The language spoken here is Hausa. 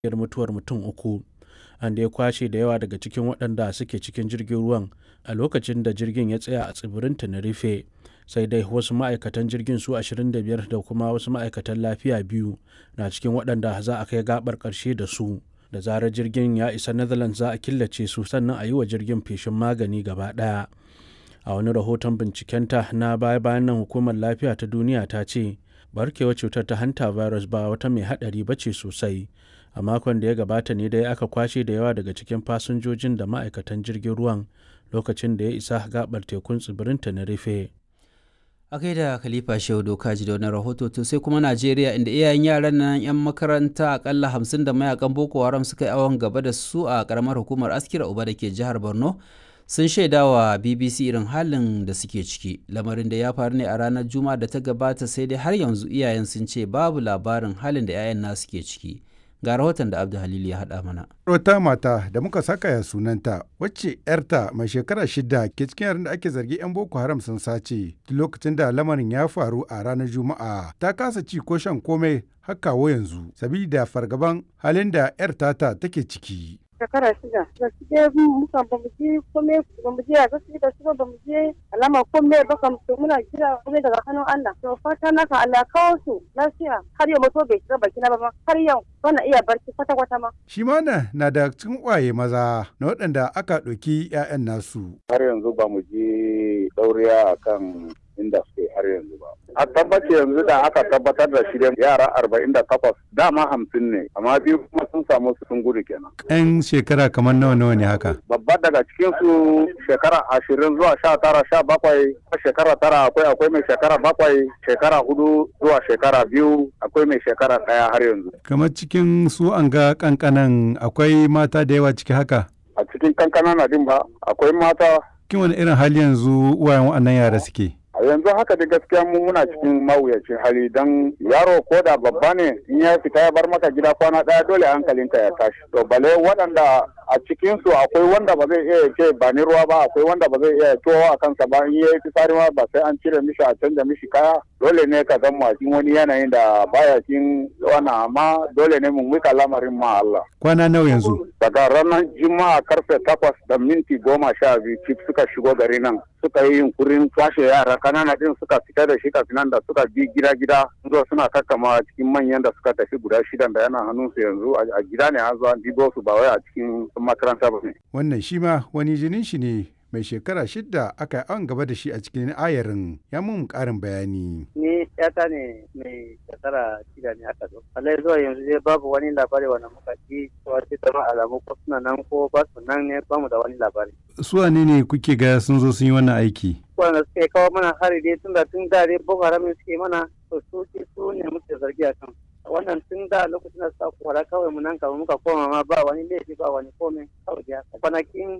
mutuwar mutum uku an da ya kwashe da yawa daga cikin waɗanda suke cikin jirgin ruwan a lokacin da jirgin ya tsaya a tsibirin tenerife sai dai wasu ma'aikatan jirgin su 25 da kuma wasu ma'aikatan lafiya biyu na cikin waɗanda za a kai gabar ƙarshe da su da zarar jirgin ya isa netherlands za a killace su sannan a yi wa jirgin feshin magani gaba ɗaya a wani rahoton bincikenta na baya-bayan nan hukumar lafiya ta duniya ta ce barkewar cutar ta hanta virus ba wata mai haɗari ba ce sosai a makon da ya gabata ne dai aka kwashe da yawa daga cikin fasinjojin da ma'aikatan jirgin ruwan lokacin da ya isa gabar tekun tsibirin tenerife a kai da khalifa shehu doka ji da wani rahoto to sai kuma najeriya inda iyayen yaran nan yan makaranta akalla hamsin da mayakan boko haram suka yi awon gaba da su a karamar hukumar askira uba da ke jihar borno sun shaida wa bbc irin halin da suke ciki lamarin da ya faru ne a ranar juma'a da ta gabata sai dai har yanzu iyayen sun ce babu labarin halin da 'ya'yan nasu ke ciki ga rahoton da abdu halil ya haɗa mana wata mata da muka saka ya sunanta wacce yarta mai shekara shida ke cikin yaran da ake zargi 'yan boko haram sun sace lokacin da lamarin ya faru a ranar juma'a ta kasa ci ko shan komai har kawo yanzu sabida fargaban halin da yar tata take ciki shekara shida da su je muka ba mu je kome ba mu je a gaske da su ba mu je alama kome ba kam to muna jira kome daga hannun Allah to fata na ka Allah kawo su lafiya har yau mutu bai shiga baki na ba har yau bana iya barci kwata kwata ma shi ma na da cikin kwaye maza na waɗanda aka ɗauki 'ya'yan nasu har yanzu ba mu je ɗauriya akan inda suke har yanzu ba. A tabbaci yanzu da aka tabbatar da shi yara arba'in da takwas dama hamsin ne amma biyu kuma sun samu su sun gudu kenan. Yan shekara kamar nawa nawa ne haka? Babba daga cikin su shekara ashirin zuwa sha tara sha bakwai shekara tara akwai akwai mai shekara bakwai shekara hudu zuwa shekara biyu akwai mai shekara ɗaya har yanzu. Kamar cikin su an ga kankanan akwai mata da yawa ciki haka? A cikin kankanan na din ba akwai mata. Kin wani irin hali yanzu uwayen waɗannan yara suke? yanzu haka da gaskiya mu muna cikin mawuyacin hali don yaro ko da babba ne in ya fita ya bar maka gida kwana daya dole hankalinka ya tashi to bale waɗanda a cikin su akwai wanda ba zai iya ce ba ni ruwa ba akwai wanda ba zai iya towa a kansa ba in yayi fitsari ma ba sai an cire mishi a canja mishi kaya dole ne ka zama cikin wani yanayin da baya cikin wannan amma dole ne mu mika lamarin ma Allah kwana nawa yanzu daga ranar juma'a karfe takwas da minti goma sha biyu cif suka shigo gari nan suka yi yunkurin kwashe yara kanana din suka fita da shi kafin nan da suka bi gida gida zo suna kakkama cikin manyan da suka tafi guda shidan da yana hannunsu yanzu a gida ne an zo an dibo su ba wai a cikin makaranta ba ne. wannan shi ma wani jinin shi ne mai shekara shidda aka yi an gaba da shi a cikin ayarin ya mun karin bayani. Ni yata ne mai shekara shida ne aka zo. Allah zuwa yanzu dai babu wani labari wanda muka ji cewa sai zama alamu ko suna nan ko ba su nan ne bamu da wani labari. Su wane ne kuke ga sun zo sun yi wannan aiki? Wanda suke kawo mana hari dai tun da tun da dai Boko Haram suke mana to su su ne muke zargi a kan. wannan tun da lokacin da suka kwara kawai mu nan kama muka koma ma ba wani laifi ba wani komai kawai da kwanakin